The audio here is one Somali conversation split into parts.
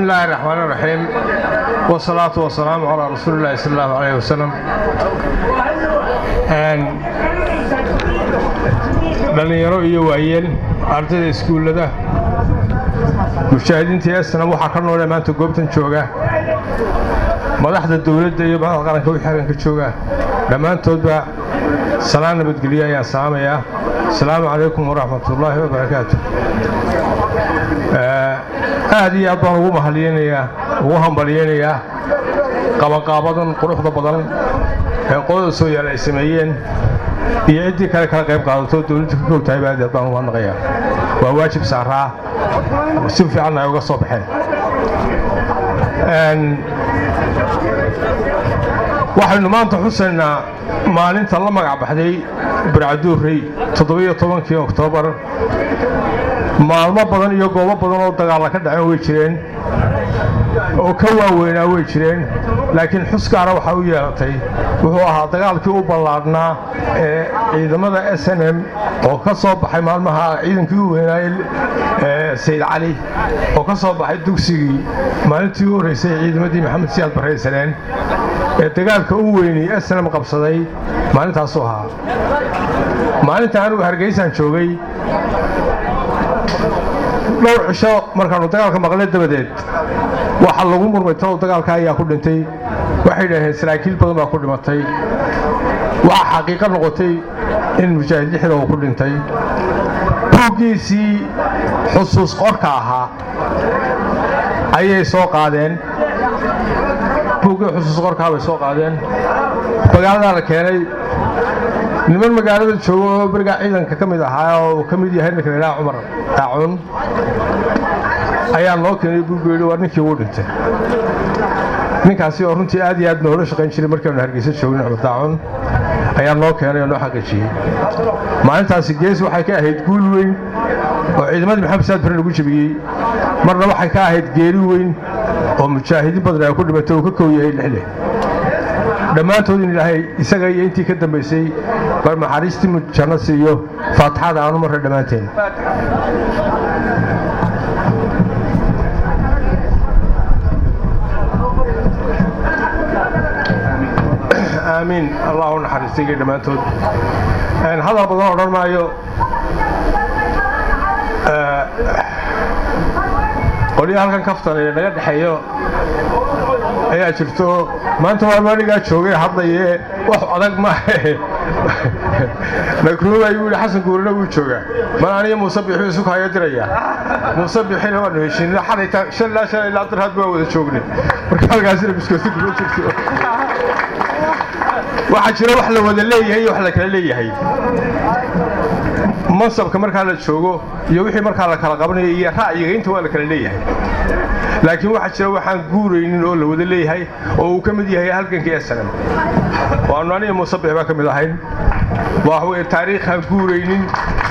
الله الرحمن الرحيم والصلاة والسلام على رسول الله صلى الله عليه وسلم dhalinyaro iyo waayeel ardayda iskuullada mujaahidiinta esna waxaa ka noole maanta goobtan jooga madaxda dowladda iyo madaxda qaranka wixii halkanka jooga dhammaantoodba salaan nabadgelyo ayaan salaamayaa asalaamu calaykum waraxmatullaahi wabarakaatu aad iyo aad baan ugu mahaliyeynayaa ugu hambalyeynayaa qabanqaabadan quruxda badan ee qolada soo yaala ay sameeyeen iyo ciddii kale kala qayb qaadato dowladda ka kow tahay aad baan ugu hadnaqayaa waa waajib saaraa si fiicanna ay uga soo baxeen waxaynu maanta xusaynaa maalinta la magac baxday barcaduurrey toddobiyo tobankii oktoobar maalmo badan iyo goobo badan oo dagaalla ka dhaceen way jireen oo ka waaweynaa way jireen laakiin xuskaana waxaa u yeelatay wuxuu ahaa dagaalkii u ballaadhnaa ee ciidamada s n m oo ka soo baxay maalmaha ciidankii u weynaayey sayid cali oo ka soo baxay dugsigii maalintii u horraysay ciidamadii maxamed siyaad barraysaneen ee dagaalka u weynay s n m qabsaday maalintaasuu ahaa maalinta anigu hargeysaan joogay dhowr cisho markaannu dagaalka maqle dabadeed waxa lagu murmay talow dagaalka ayaa ku dhintay waxay dhaheen saraakiil badan baa ku dhimatay waxaa xaqiiqo noqotay in mujaahid lixda uu ku dhintay buuggiisii xusuus qorka ahaa ayay soo qaadeen buuggii xusuus qorkaa bay soo qaadeen magaaladaa la keenay niman magaalada jooga oo berigaa ciidanka ka mid ahaa oo uu ka mid yahay ninka laydhaha cumar daacun ayaa noo keenay buuggu yidhi waa ninkii uu dhintay ninkaasi oo runtii aad iyo aad noola shaqayn jiray markaanu hargeysa joogin cumar daacun ayaa noo keenay oo noo xaqiijiyey maalintaasi gees waxay ka ahayd guul weyn oo ciidamadii maxamed saad bare lagu jebiyey marna waxay ka ahayd geeri weyn oo mujaahidiin badan ay ku dhimatay uu ka kow yahay lixle dhammaantood in ilaahay isaga iyo intii ka dambaysay bal naxariistii janno siiyo faatixada aanu marra dhammaanteen aamiin allah u naxariistayga dhammaantood hadal badan odhan maayo qolyaha halkan kaftan ee naga dhexeeyo ayaa jirto maanta waa maanigaa joogay hadlaye wax adag maahe nakruuma ayuu yidhi xasan guurina wuu joogaa man aniga muuse bixi isu kahayo diraya muuse bixina waanu heshiina xalayta shan ilaa shan ilaa darhaad baa wada joognay marka halkaasina biskooti kuma jirto waxaa jira wax la wada leeyahay iyo wax la kala leeyahay mansabka markaa la joogo iyo wixii markaa la kala qabanayo iyo ra'yiga inta waa la kala leeyahay laakiin waxaa jira waxaan guuraynin oo la wada leeyahay oo uu ka mid yahay halgankii esanan waanu aniga muusabix baa ka mid ahayn waa weye taariikhaan guuraynin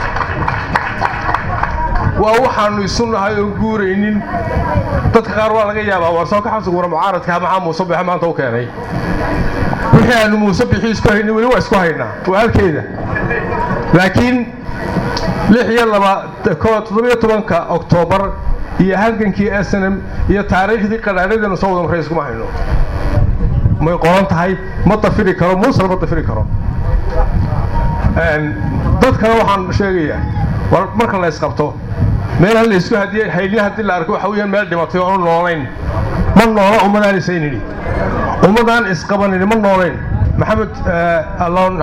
waa waxaannu isu nahay oon guuraynin dadka qaar waa laga yaabaa war soo ka xabsiguura mucaaradkaa maxaa muusabixa maanta u keenay wixii aanu muusabixii isku haynin weli waa isku haynaa waa halkeeda laakiin lix iyo laba toddobiyo tobanka oktoobar iyo halgankii snm iyo taariikhdii qadhaadhadeenu soo wada marray iskuma hayno may qoran tahay ma dafiri karo muusena ma dafiri karo dadkana waxaan sheegayaa war marka la isqabto meelaan la isku hadiyey haylin haddii la arko waxa weeyaan meel dhimatay oonu noolayn ma noola ummadaan isaynini ummadaan isqabanini ma noolayn maxamed allon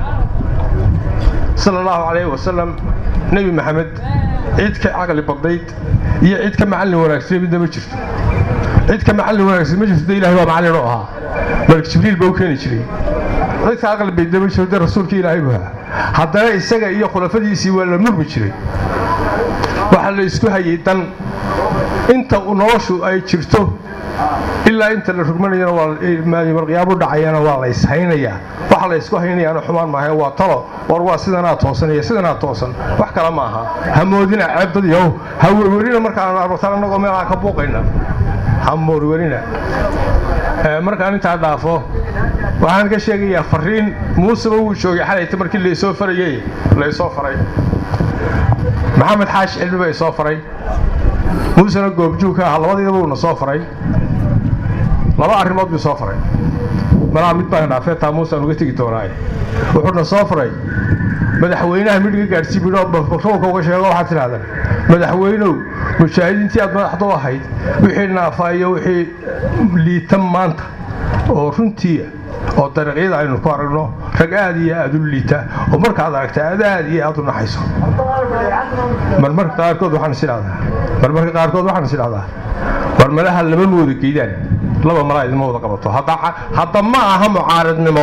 sala allahu calayhi wasalam nebi maxamed cid ka caqli badnayd iyo cid ka macallin wanaagsan midna ma jirto cid ka macallin wanaagsan ma jirto de ilahay waa macallin oo ahaa malik jibriil baa u keeni jiray cid ka caqli badna ma jirto de rasuulka ilaahay buu ahaa haddana isaga iyo khulafadiisii waa la murmi jiray waxaa la isku hayay dan inta noloshu ay jirto ilaa inta la rugmanayana waamarqiyaabu dhacayana waa la ishaynayaa waxa la isku haynayaana xumaan maaha waa talo war waa sidanaa toosan iyo sidanaa toosan wax kale ma aha ha moodina ceebdad yow ha werwerina markaanu arbataan annagoo meelaa ka buuqayna ha moorwerina markaan intaa dhaafo waxaan ka sheegayaa fariin muuseba wuu joogay xalayta markii laysoo farayey laysoo faray maxamed xaashi cilmi baa isoo faray muusena goobjoog ka ahaa labadiidaba uuna soo faray laba arrimood buu soo faray malaa mid baan dhaafee taa muusaan uga tegi doonaaye wuxuuna soo faray madaxweynaha midhiga gaadhsii bidho batroolka uga sheego waxaad tidhahdaan madaxweynow mujaahidiintii aad madaxda u ahayd wixii naafa iyo wixii liita maanta oo runtiia oo dariiqyada aynu ku aragno rag aad iyo aad u liita oo markaad aragta aad aad iyo aad u naxayso marmarka qaarkood waxaan is idhahdaa marmarka qaarkood waxaan is idhahdaa war malaha lama mooda geydaan laba malaa idinma wada qabato hadda ma aha mucaaradnimo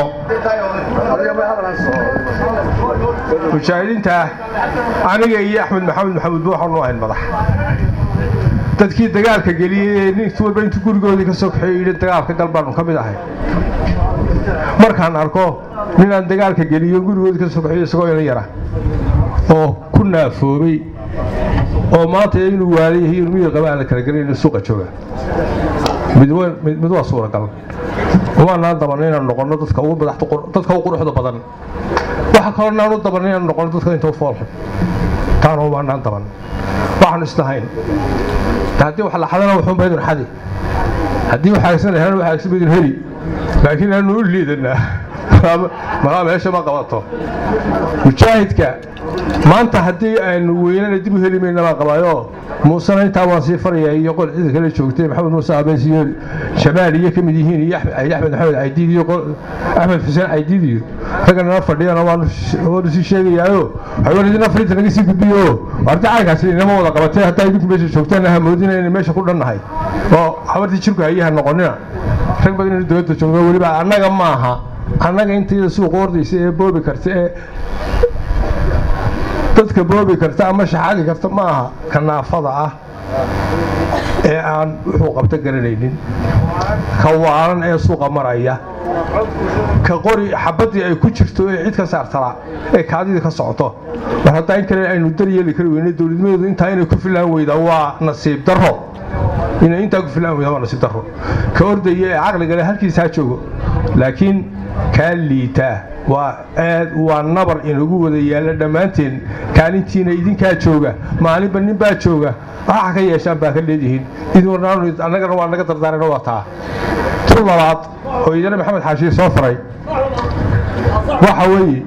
mujaahidiinta aniga iyo axmed maxamed maxamuud ba waxaanu ahayn madax dadkii dagaalka geliyey ee nin walba intuu gurigoodii ka soo kaxeey yidhi dagaalka gal baanu ka mid ahay markaan arko ninaan dagaalka geliyo gurigoodii ka soo kaxeeyo isagoo ina yara oo ku naafoobay oo maanta inuu waala yahay inuu miyir qaba aan la kala gelin suuqa jooga mid waa suuragal umaanaan dabanna inaan noqonno dadka ugu madaxda dadka ugu quruxda badan waxa kaloo naan u dabanna inaan noqonno dadka inta u foolxun taana umaanaan daban waxaanu islahayn haddii wax la xadana wuxuun baydun xadi haddii waxaagsan la helana waxaagsan baydun heli laakiin aanu u liidanaa malaa meesha ma qabato mujaahidka maanta haddii aynu weynana dib u heli mayna baan qabaayo muusena intaa waan sii farayaa iyo qol cida kale joogtay maxamed muuse abeys iyo jamaal iyo ka mid yihiin iyo axmed maxamed caydiid iyo axmed xuseen caydiid iyo ragga nala fadhiyana waanu sii sheegayaayo waxaan idin afrinta naga sii gudbiyo arta caynkaasi inama wada qabatay haddaa idinku meesha joogtaan ha moodina inay meesha ku dhannahay oo habartii jirku hayaha noqonina rag badan inuu dowladda joogno weliba annaga maaha annaga intayda suuqa ordaysa ee boobi karta ee dadka boobi karta ama shaxaadi karta ma aha ka naafada ah ee aan wuxuu qabto garanaynin ka waalan ee suuqa maraya ka qori xabaddii ay ku jirto ee cid ka saartala ee kaadidii ka socoto mar haddaa in kale aynu daryeeli kari weyne dowladnimadeedu intaa inay ku filaan weydaa waa nasiib darro inay intaa ku filaan weydaa waa nasiib darro ka ordaya ee caqligale halkiisa ha joogo laakiin kaa liitaa waa aad waa nabar inagu wada yaalla dhammaanteen kaalintiina idinkaa jooga maalinba nin baa jooga waxa ka yeeshaan baa ka leedihiin annagana waa naga dardaarana waa taa tu labaad oo idana maxamed xaashiir soo faray waxa weeye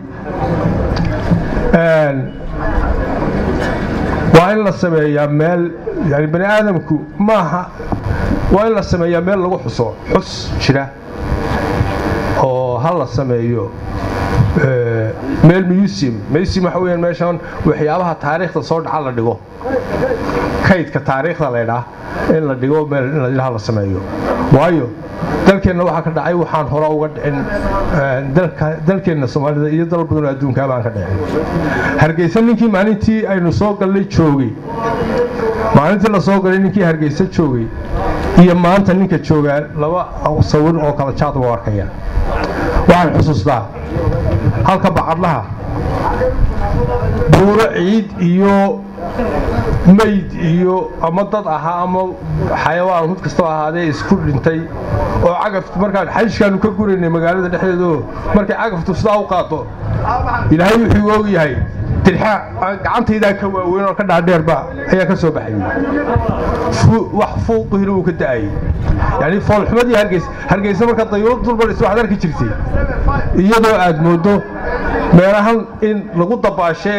waa in la sameeyaa meel yani bani aadamku maaha waa in la sameeyaa meel lagu xuso xus jira oo ha la sameeyo meel museum museum waxa weeyaan meeshan waxyaabaha taariikhda soo dhaca la dhigo kaydka taariikhda leedhaa in la dhigo meel in ilaha la sameeyo waayo dalkeenna waxaa ka dhacay waxaan hore uga dhicin dalkeenna soomaalida iyo dal badanoo adduunkaa baan ka dhicin hargeysa ninkii maalintii aynu soo gallay joogay maalintii la soo galay ninkii hargeysa joogay iyo maanta ninka joogaa laba sawir oo kala jaad u arkaya waxaan xusuustaa halka bacadlaha buuro ciid iyo mayd iyo ama dad ahaa ama xayawaan mid kastoo ahaadee isku dhintay oo cagaftu markaan xajkaanu ka guraynay magaalada dhexdeedaoo markay cagaftu sidaa u qaado ilaahay wuxuu og yahay dirxa gacantaydaa ka waaweyn oo ka dhaadheerba ayaa ka soo baxay wax fuuqihina uu ka da'ayay yani foolxumadii hargeys hargeysa marka dayuurad dulbadhis waxaad arki jirtay iyadoo aad moodo meelahan in lagu dabaasho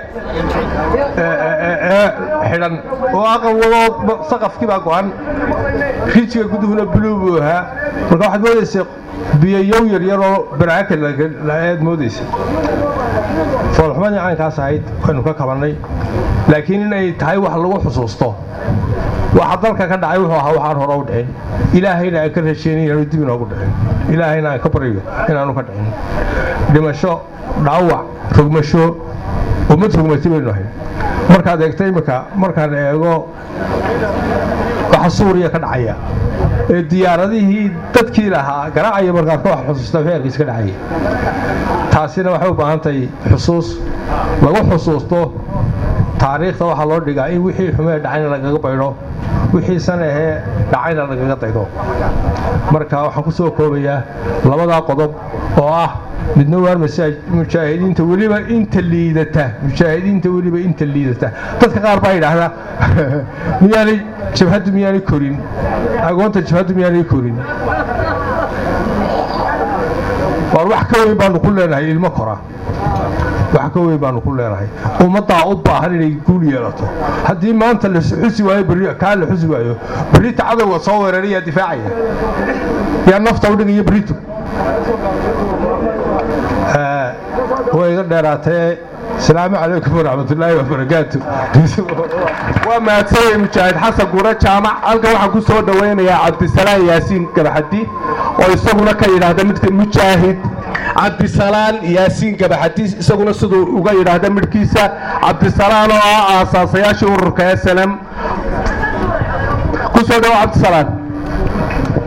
ee xidhan oo aqal wadoo saqafkii baa go-an rijiga guduhuna buluu buu ahaa marka waxaad moodaysa biyoyow yaryaroo baraaka aad moodaysa foolxumadii caynkaas ahayd waynu ka kabannay laakiin inay tahay wax lagu xusuusto waxa dalka ka dhacay wuxuu ahaa waxaan hore u dhicin ilaahayna aan ka rajeynin inaanu dib inoogu dhicin ilaahayna aan ka baryo inaanu ka dhicin dhimasho dhaawac rogmasho ummad rogmatay baynu ahayn markaad eegto imminka markaan eego waxa suuriya ka dhacaya ee diyaaradihii dadkii lahaa garaacaya markaad ka wax xusuustaa feerkiis ka dhacaya taasina waxay u baahan tahay xusuus lagu xusuusto taariikhda waxaa loo dhigaa in wixii xumee dhacayna lagaga baydho wixii sanahee dhacayna lagaga daydo marka waxaan ku soo koobayaa labadaa qodob oo ah midna waar mujaahidiinta weliba inta liidata mujaahidiinta weliba inta liidata dadka qaar baa yidhaahdaa miyaanay jabhaddu miyaanay korin agoonta jabhaddu miyaanay korin waar wax ka weyn baanu ku leenahay ilmo kora wax ka weyn baanu ku leenahay ummaddaa u baahan inay guul yeelato haddii maanta la xusi waayo berri kaa la xusi waayo berrita cadowga soo weerarayaa difaacaya yaa nafta u dhigaya berrito way iga dheeraatee asalaamu calaykum waraxmatullaahi wabarakaatu waa mahadsanyay mujaahid xasan guure jaamac halkan waxaan ku soo dhowaynayaa cabdisalaan yaasiin gabaxadi oo isaguna ka yidhaahda midka mujaahid cabdisalaan yaasiin gabaxadi isaguna siduu uga yidhaahda midhkiisa cabdisalaan oo ah aasaasayaashii ururka slm ku soo dhawo cabdisalaan